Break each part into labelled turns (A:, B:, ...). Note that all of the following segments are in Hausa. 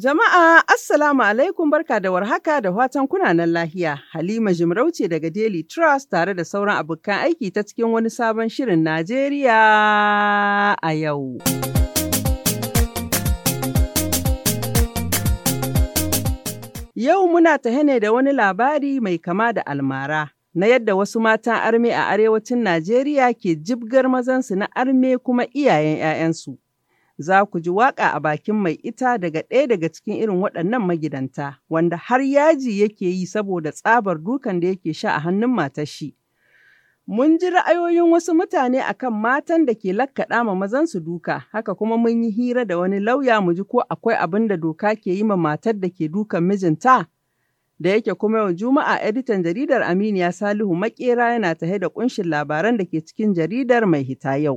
A: Jama'a Assalamu alaikum barka da warhaka da watan kunanan lahiya. Halima Jimarauce daga Daily Trust tare da sauran abokan aiki ta cikin wani sabon shirin Najeriya a yau. Yau muna tahe ne da wani labari mai kama da almara na yadda wasu matan arme a arewacin Najeriya ke jibgar mazansu na arme kuma iyayen 'ya'yansu. za ku ji waƙa a bakin mai ita daga ɗaya daga cikin irin waɗannan magidanta, wanda har yaji yake yi saboda tsabar dukan da yake sha a hannun matar shi. Mun ji ra'ayoyin wasu mutane akan matan da ke lakkaɗa ma mazansu duka, haka kuma mun yi hira da wani lauya mu ji ko akwai abin da doka ke yi ma matar da ke dukan mijinta. Da yake kuma yau Juma'a editan jaridar Aminiya Salihu Makera yana tahe da ƙunshin labaran da ke cikin jaridar mai hita yau.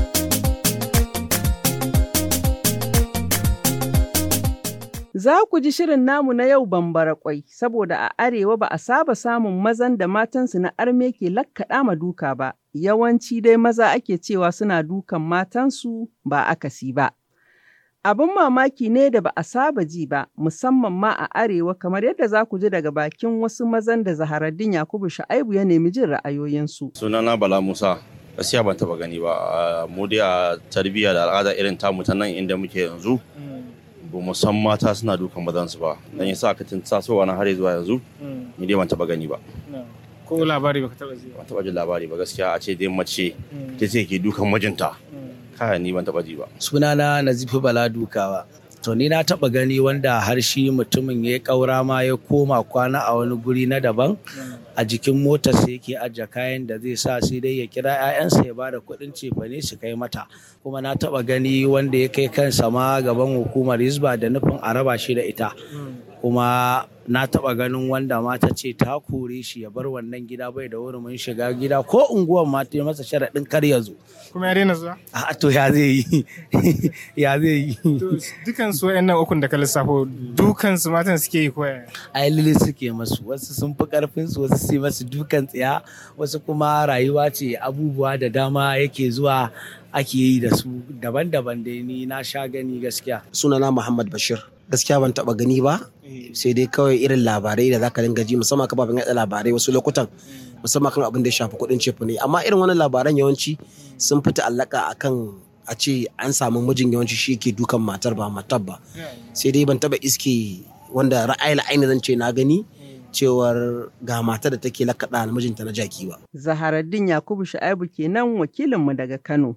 A: Za ku ji shirin namu na yau bambara kwai, saboda a arewa ba a saba samun mazan da matansu na arme ke lakkaɗa ma duka ba, yawanci dai maza ake cewa suna dukan matansu ba akasi ba. Abin mamaki ne da ba a saba ji ba, musamman ma a arewa kamar yadda za ku ji daga bakin wasu mazan da Zaharaddin Yakubu Sha'aibu ya nemi jin ra'ayoyinsu.
B: Sunana Bala Musa, gaskiya ban taba gani ba, mu dai a tarbiyya da al'ada irin tamu ta nan inda muke yanzu. ba mu san mata suna dukan mazansu ba dan yasa ka tun tasowa na har zuwa yanzu ni dai ban taba gani ba
C: ko labari baka taba ji
B: ban taba jin labari ba gaskiya a ce dai mace ta ce ke dukan mijinta kaya ni ban taba ji ba
D: sunana nazifi bala dukawa to ni na taba gani wanda har shi mutumin ya kaura ma ya koma kwana a wani guri na daban a jikin motar sai yake ajiye kayan da zai sa sai dai ya kira 'ya'yansa ya bada kuɗin cefane su kai mata kuma na taba gani wanda ya kai kansa ma gaban hukumar hisba da nufin a raba shi da ita kuma na taba ganin wanda mata ce ta kore shi ya bar wannan gida bai da wurin shiga gida ko unguwar ma ta masa sharaɗin kar ya zo
C: kuma ya daina zuwa
D: a to ya zai yi ya zai yi
C: dukan su wayannan ukun da ka lissafo dukan su matan suke yi koya
D: ai lili suke masu wasu sun fi karfin su wasu su masu dukan tsiya wasu kuma rayuwa ce abubuwa da dama yake zuwa ake yi da su daban-daban dai ni na sha gani gaskiya
E: sunana Muhammad Bashir gaskiya ban taba gani ba sai dai kawai irin labarai da zaka dinga ji musamman kafafen yaɗa labarai wasu lokutan musamman kan abin da ya shafi kuɗin cefu ne amma irin wannan labaran yawanci sun fi ta'allaka akan a ce an samu mijin yawanci shi ke dukan matar ba matar ba sai dai ban taba iske wanda ra'ayi aini zan ce na gani cewar ga matar da take lakaɗa mijinta na jaki ba.
A: Zaharaddin Yakubu Shu'aibu kenan wakilinmu daga Kano.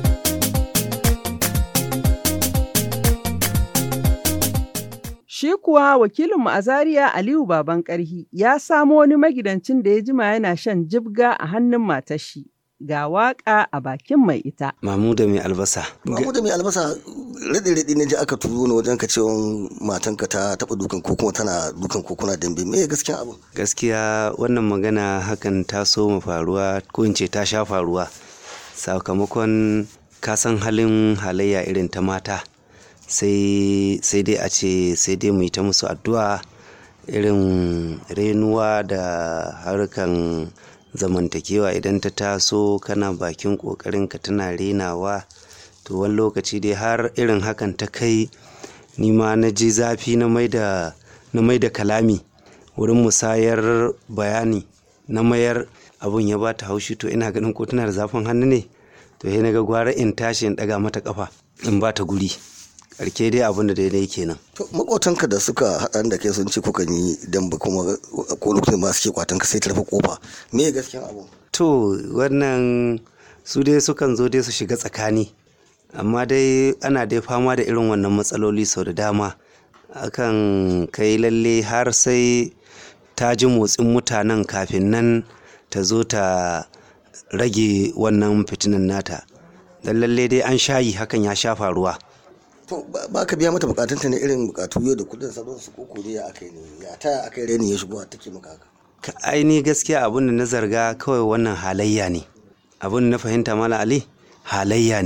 A: Shi kuwa wakilinmu a Zaria Aliyu Baban Karhi ya samo wani magidancin da ya jima yana shan jibga a hannun matar shi. Ga waka a bakin mai ita.
F: Mamuda mai albasa.
G: Mamuda mai albasa raɗe-raɗe ne ji aka turo ni wajen ka cewa matanka ta taɓa dukan ko kuma tana dukan ko kuna dambe me gaskiya abu?
F: Gaskiya wannan magana hakan ta so mu faruwa ko in ce ta sha faruwa sakamakon kasan halin halayya irin ta mata. sai sai dai a ce sai dai mu yi ta musu addu'a irin renuwa da harkan zamantakewa idan ta taso kana bakin ƙoƙarin ka tana renawa to wani lokaci dai har irin hakan ta kai ni ma na ji zafi na mai da kalami wurin musayar bayani na mayar abun ya ba ta haushi to ina ganin ko tana da zafin hannu ne to sai na ga gwara in tashi in ɗaga mata kafa in ba ta guri karke dai abin da daidai kenan.
G: To makotanka da suka haɗa da kai sun ce kuka yi dan ba kuma ko lokacin ma suke kwatan ka sai ta rufe kofa. Me ya gaskiyan abu?
F: To wannan su dai sukan zo dai su shiga tsakani. Amma dai ana dai fama da irin wannan matsaloli sau da dama. Akan kai lalle har sai ta ji motsin mutanen kafin nan ta zo ta rage wannan fitinan nata. Dan lalle dai an shayi hakan ya sha faruwa.
G: To ba ka biya mata bukatunta ne irin bukatu yau da kudin sabon su koko dai ya akai ne ya ta akai reni ya shigo take maka haka.
F: Ka aini gaskiya abin da na zarga kawai wannan halayya ne. Abin da na fahimta mala Ali halayya ne.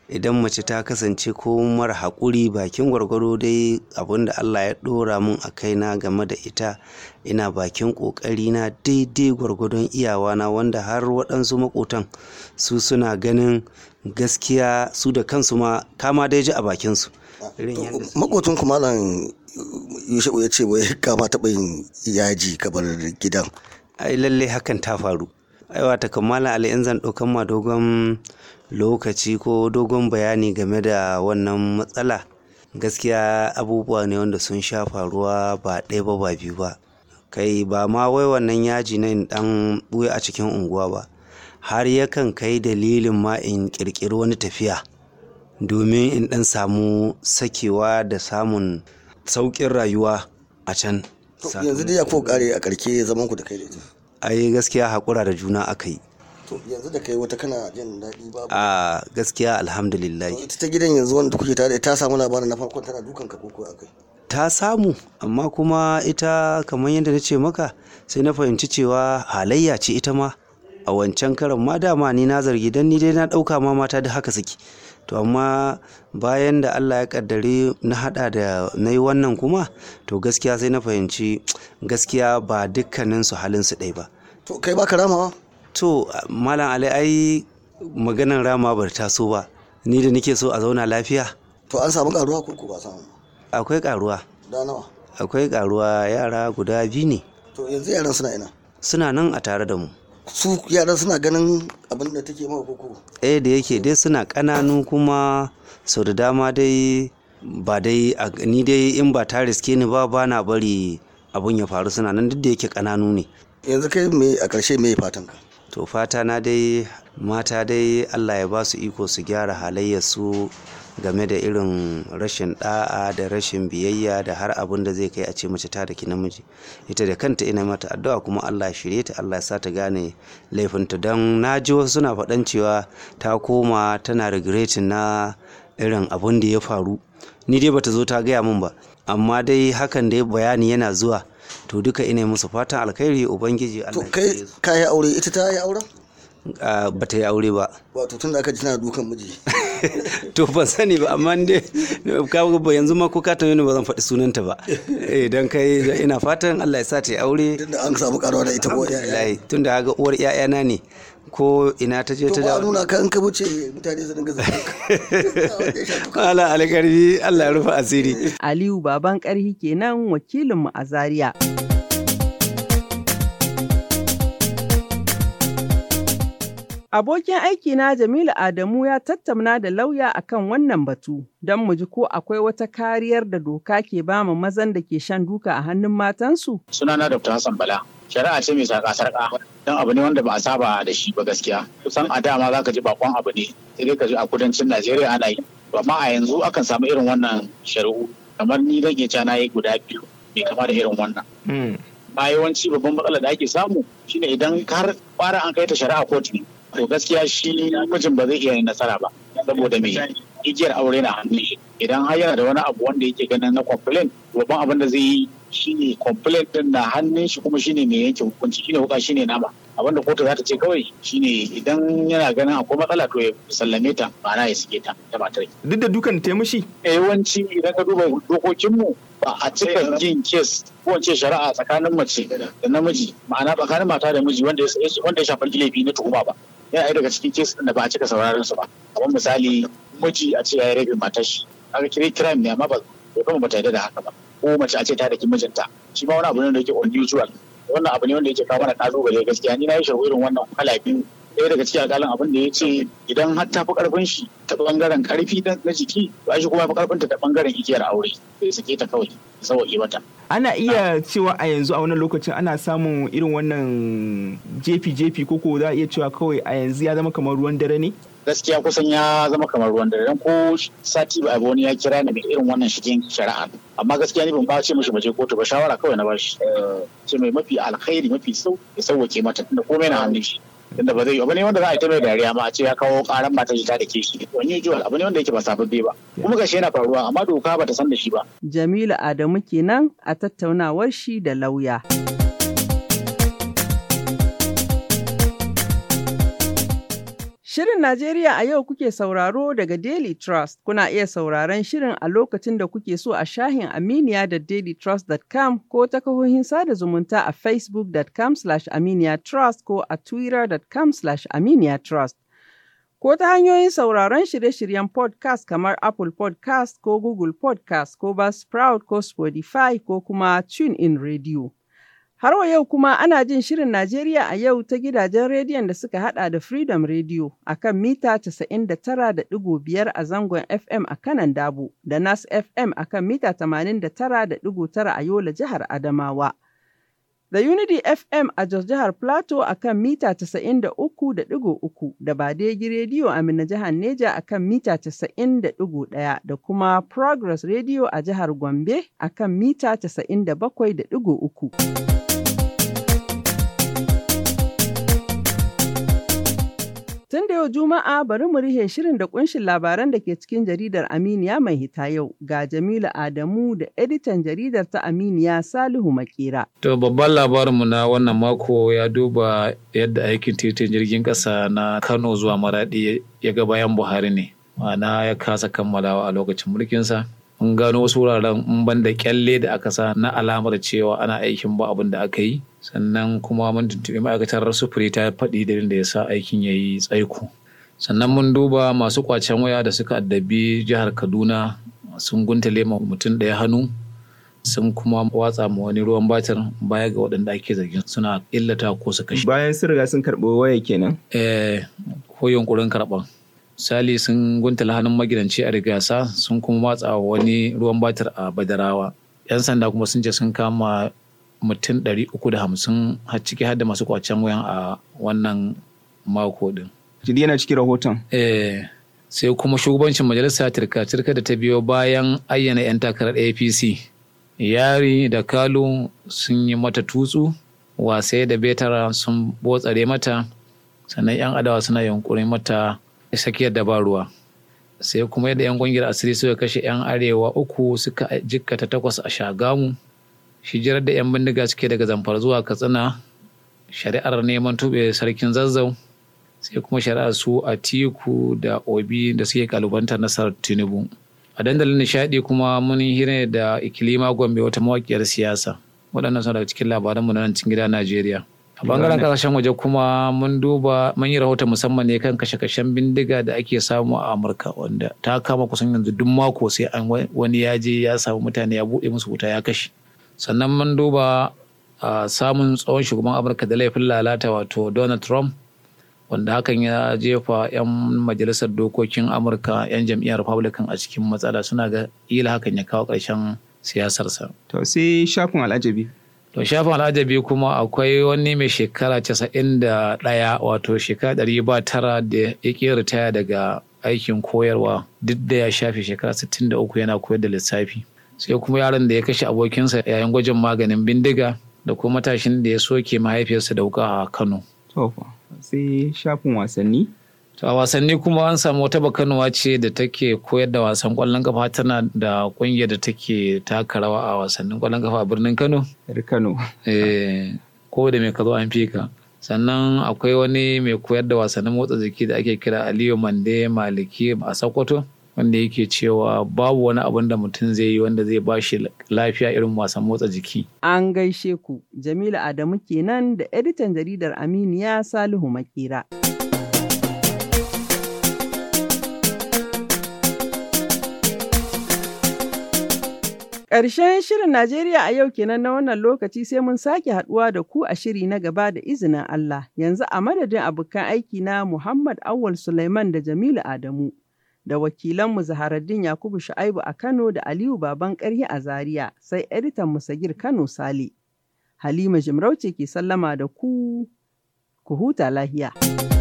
F: idan mace ta kasance ko mara haƙuri bakin gwargwaro dai abin da Allah ya ɗora mun a kaina game da ita ina bakin ƙoƙari na daidai gwargwadon iyawana wanda har waɗansu maƙotan su suna ganin gaskiya su da kansu ma kama dai ji a bakinsu
G: makotun kuma malam yushe'u ya ce wai kama taɓa yin yaji kabar gidan
F: ai lalle hakan ta faru aiwa ta kammala ali in zan ɗaukan ma dogon lokaci ko dogon bayani game da wannan matsala gaskiya abubuwa ne wanda sun sha faruwa ba ɗaya ba ba biyu ba kai ba ma wai wannan yaji na in ɗan ɓuya a cikin unguwa ba har yakan kai dalilin ma in ƙirƙiri wani tafiya domin in ɗan samu sakewa da samun sauƙin rayuwa a can
G: yanzu dai ya ko kare a karke zaman ku da kai da ita
F: ai gaskiya haƙura da juna aka yi
G: to yanzu da kai wata kana jin daɗi babu
F: a gaskiya alhamdulillah
G: ita ta gidan yanzu wanda kuke tare ta samu labarin na farkon tana dukan ka koko akai
F: ta samu amma kuma ita kamar yadda na ce maka sai na fahimci cewa halayya ce ita ma a wancan karan ma dama ni na zargi dan ni dai na ɗauka ma mata da haka suke to amma bayan da Allah ya kaddare na hada da na yi wannan kuma to gaskiya sai na fahimci gaskiya ba dukkanin su halin su ɗaya ba
G: to kai baka ramawa
F: to malam ali ai maganan rama bar taso ba ni da nake so a zauna lafiya
G: to an samu karuwa ko ko ba samu
F: akwai karuwa
G: da nawa
F: akwai karuwa yara guda biyu ne
G: to yanzu yaran suna ina
F: suna nan a tare da mu
G: su yaran suna ganin abin da take maka koko
F: eh da yake dai suna ƙananu kuma sau da dama dai ba dai ni dai in ba ta riske ni ba ba na bari abun ya faru suna nan duk da yake ƙananu ne
G: yanzu kai me a ƙarshe me fatan ka
F: to fata na dai mata dai Allah ya ba su iko su gyara halayyar su game da irin rashin da'a da rashin biyayya da har abin da zai kai a ce mace ta da ki namiji ita da kanta ina mata addu'a kuma Allah shirye ta Allah ya sa ta gane laifinta don na ji wasu suna faɗan cewa ta koma tana regretin na irin abin da ya faru ni dai bata zo ta gaya min ba amma dai hakan da bayani yana zuwa to duka ina musu fatan alkhairi ubangiji
G: to
F: Allah
G: kai ka yi aure ita ta yi auren
F: ba ta yi aure ba
G: wato tun da aka ji tana dukan miji
F: to ban sani ba amma dai ka ba yanzu ma ko ka tambaye ni ba zan faɗi sunanta ba eh dan kai ina fatan Allah ya sa ta yi aure
G: tun da an samu karuwa da ita ko yaya
F: wallahi tunda ga uwar ƴaƴana ne ko ina ta je
G: to
F: ta
G: ba
F: dawo
G: nuna ka in ka wuce mutane su dinga zaka
F: Allah alkarbi Allah ya rufe asiri
A: Aliyu Baban Ƙarhi kenan wakilinmu a Zaria. Abokin aikina Jamilu Adamu ya tattauna da lauya akan wannan batu don mu ji ko akwai wata kariyar da doka ke bama mazan da ke shan duka a hannun matansu.
H: sunana Dr. Hassan Bala. Shari'a ce mai sarƙa-sarƙa don abu ne wanda ba a saba da shi ba gaskiya. Kusan a dama za ka ji bakon abu ne, sai dai ka ji a kudancin Najeriya ana yi. Amma a yanzu akan samu irin wannan shari'u. Kamar ni zan iya cewa na yi guda biyu mai kama da irin wannan. Ma yawanci babban matsalar da ake samu shine idan har fara an kai ta shari'a kotu ne. To gaskiya shi mijin ba zai iya yin nasara ba. Saboda me igiyar aure na hannun shi. Idan har yana da wani abu wanda yake ganin na complain, babban abin da zai yi shine complaint din na hannun shi kuma shine mai yanke hukunci shine wuka shine nama abinda kotu za ta ce kawai shine idan yana ganin akwai matsala to ya sallame ta ma'ana ya sike ta ta matar
I: duk da dukan ta mishi
H: yawanci idan ka duba dokokinmu ba a cika yin kes ko ce shari'a tsakanin mace da namiji ma'ana tsakanin mata da miji wanda ya wanda ya shafi laifi na tuhuma ba yana ɗaya daga cikin kes din da ba a cika sauraron su ba kamar misali miji a ce ya yi rabin matar shi aka kire crime ne amma ba kuma ba ta yarda da haka ba ko mace a ce ta daki mijinta shi ma wani abu ne da yake unusual wannan abu ne wanda yake kawo mana kalubale gaskiya ni na yi shawo irin wannan kala biyu ɗaya daga cikin akalin abin da ya ce idan har ta fi karfin shi ta bangaren karfi na jiki ba shi kuma fi karfin ta ta bangaren igiyar aure sai sake ta kawai sauƙi mata
I: ana iya cewa a yanzu a wannan lokacin ana samun irin wannan jefi jefi koko za a iya cewa kawai a yanzu ya zama kamar ruwan dare ne
H: gaskiya kusan ya zama kamar ruwan dare dan ko sati ba abu wani ya kira ni da irin wannan shigen shari'a amma gaskiya ni ban ba ce mishi baje kotu ba shawara kawai na bashi ce mai mafi alkhairi mafi sau ya sauwake mata tunda komai na hannun shi tunda ba zai yi abu ne wanda za a yi ta mai dariya ma a ce ya kawo karan matar ta da ke shi wani usual abu ne wanda yake ba sababbe ba kuma gashi yana faruwa amma doka ba ta san da shi ba
A: Jamilu Adamu kenan a tattaunawar shi da lauya. Shirin Najeriya a yau kuke sauraro daga Daily Trust. Kuna iya sauraron shirin a lokacin da kuke so a shahin Aminiya da dailytrust.com ko ta kahohin sada zumunta a facebook.com aminiyatrust ko a twitter.com aminiyatrust. Ko ta hanyoyin sauraron shirye-shiryen podcast kamar Apple podcast ko Google podcast ko Buzzsprout ko Spotify ko kuma TuneIn Radio. Har wa yau kuma ana jin shirin Najeriya a yau ta gidajen rediyon da suka hada da Freedom Radio a kan mita 99.5 a zangon FM a kanan Dabo da Nas FM a kan mita 89.9 a Yola jihar Adamawa. Da Unity FM a Jos jihar Plateau a kan mita 93.3 da Badegi Radio a Mina jihar Neja a kan mita 90.1 da kuma Progress Radio a jihar Gombe a kan mita 97.3. Tun da yau Juma'a bari mu rihe shirin da kunshin labaran da ke cikin jaridar Aminiya mai hita yau ga Jamilu Adamu da editan jaridar ta Aminiya Salihu Makera.
J: To babban labarinmu na wannan mako ya duba yadda aikin titin jirgin ƙasa na Kano zuwa Maradi ya ga bayan Buhari ne. Ma'ana ya kasa kammalawa a lokacin mulkinsa. Mun gano wasu wuraren in ban da kyalle da aka sa na alamar cewa ana aikin ba abin da aka yi. sannan kuma mun tuntuɓi ma'aikatar sufuri ta faɗi dalilin da ya sa aikin ya yi tsaiko sannan mun duba masu kwacen waya da suka addabi jihar kaduna sun guntale ma mutum ɗaya hannu sun kuma watsa ma wani ruwan batir baya ga waɗanda ake zargin suna illata ko su kashe
I: bayan sun riga sun karɓi waya kenan
J: eh ko yunkurin karɓan misali sun guntala hannun magidanci a rigasa sun kuma watsa wani ruwan batir a badarawa yan sanda kuma sun ce sun kama mutum ɗari uku da hamsin har ciki har da masu kwacen wayan a wannan mako din.
I: Jidi yana cikin rahoton.
J: Eh, sai kuma shugabancin majalisa turka-turka da ta biyo bayan ayyana 'yan takarar APC. Yari da Kalu sun yi mata tutsu, wasai da Betara sun botsare mata, sannan 'yan adawa suna yunkurin mata sakiyar da ba ruwa. Sai kuma yadda 'yan ƙungiyar asiri suka kashe 'yan arewa uku suka jikkata takwas a Shagamu. hijirar da 'yan bindiga suke daga zamfara zuwa katsina shari'ar neman tube sarkin zazzau sai kuma shari'ar su a tiku da obi da suke kalubantar nasarar tinubu a dandalin nishadi kuma mun hira da ikilima gombe wata mawakiyar siyasa waɗannan suna daga cikin labaranmu na nan cikin gida najeriya a bangaren kasashen waje kuma mun duba mun yi rahoton musamman ne kan kashe-kashen bindiga da ake samu a amurka wanda ta kama kusan yanzu duk mako sai an wani ya je ya samu mutane ya buɗe musu wuta ya kashe sannan mun duba a samun tsohon shugaban amurka da laifin lalata wato donald trump wanda hakan ya jefa 'yan majalisar dokokin amurka 'yan jam'iyyar republican a cikin matsala suna ga ila hakan ya kawo ƙarshen siyasarsa
I: To sai shafin al'ajabi.
J: to shafin al'ajabi kuma akwai wani mai shekara casa'in da ɗaya wato shekara ɗari ba tara da ya ƙi ritaya daga aikin koyarwa duk da ya shafe shekara sittin da uku yana koyar da lissafi sai kuma yaron da ya kashe abokinsa yayin gwajin maganin bindiga da kuma matashin da ya soke mahaifiyarsa da wuka a Kano.
I: To fa, sai shafin wasanni.
J: To a wasanni kuma an samu wata bakanuwa ce da take koyar da wasan kwallon kafa tana da kungiyar da take taka rawa a wasannin kwallon kafa a birnin Kano.
I: Yar Kano.
J: Eh, ko da mai ka zo an fi ka. Sannan akwai wani mai koyar da wasannin motsa jiki da ake kira Aliyu Mande Maliki a Sokoto. wanda yake cewa babu wani abin da mutum zai yi wanda zai ba shi lafiya irin wasan motsa jiki.
A: An gaishe ku, Jamilu Adamu kenan da editan jaridar Aminiya Salihu Makera. Ƙarshen shirin Najeriya a yau kenan na wannan lokaci sai mun sake haɗuwa da ku a shiri na gaba da izinin Allah. Yanzu a madadin abokan aiki na Muhammad Awal Sulaiman da Jamilu Adamu. da wakilanmu Zaharaddin Yakubu Shu'aibu a Kano da Aliyu Baban Ƙarhi a Zaria sai editan Musagir Kano Sale. Halima Jimarauce ke sallama da ku, ku huta lahiya.